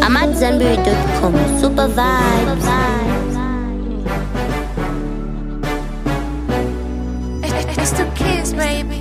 I'm at Zenberry.com. Super vibes. It's the kids, baby.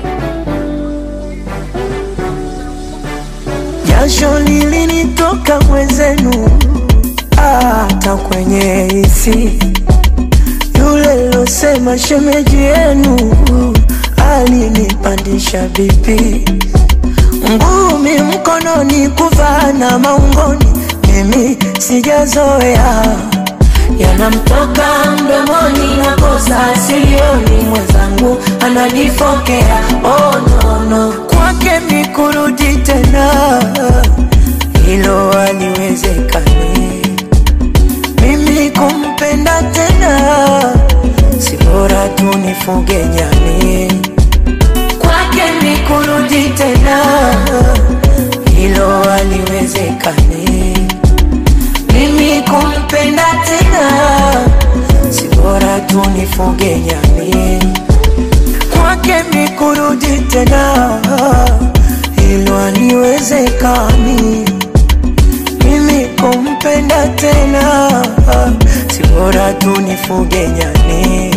Jasho lilinitoka mwenzenu, hata kwenye hisi. Yule losema shemeji yenu alinipandisha bipi, ngumi mkononi, kuvaa na maungoni, mimi sijazoea yanamtoka mdomoni na kosa silioni, mwenzangu ananifokea. Oh, no, no. Kwake mi kurudi tena, hilo haliwezekani. Mimi kumpenda tena, si bora tu nifuge nyani. Kwake mi kurudi tena, hilo haliwezekani mimi kumpenda tena, si bora tu nifuge nyani. Kwake mi kurudi tena, hilo haliwezekani. Mimi kumpenda tena, si bora tu nifuge nyani.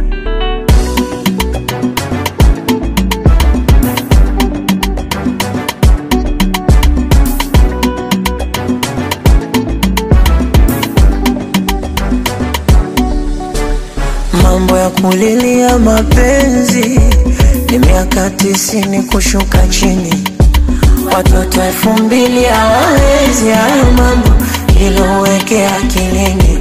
Mambo ya kulilia mapenzi ni miaka tisini kushuka chini, watoto elfu mbili hawawezi hayo mambo, hilo weke akilini.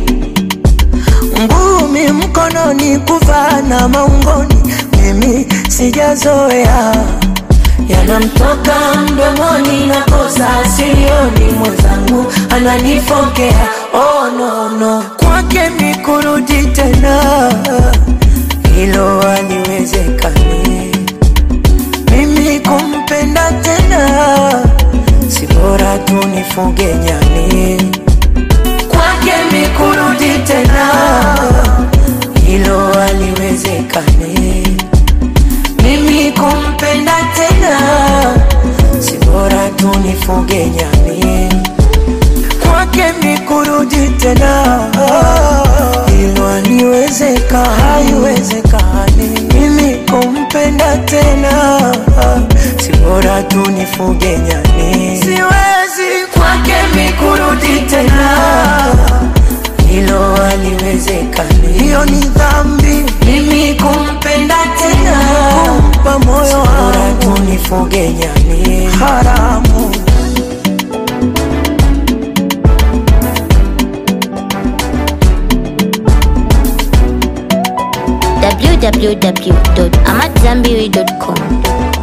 Ngumi mkononi, kuvaa na maungoni, mimi sijazoea yanamtoka mdomoni na kosa silioni, mwenzangu ananifokea. Oh, no, no. Kwake mi kurudi tena, hilo haliwezekani. Mimi kumpenda tena, si bora tu nifuge nyani. Kwake mi kurudi tena, hilo haliwezekani. Mimi kumpenda tena, si bora tu nifuge nyani. Kwake mi kurudi tena, hilo haliwezeka, haiwezekani. Mimi kumpenda tena, si bora tu nifuge nyani. Siwezi kwake mi kurudi tena, hilo haliwezekani. Hiyo ni dhambi, mimi kumpenda tena, kumpa moyo wangu, nifuge nyani, haramu. www.amatzambiri.com.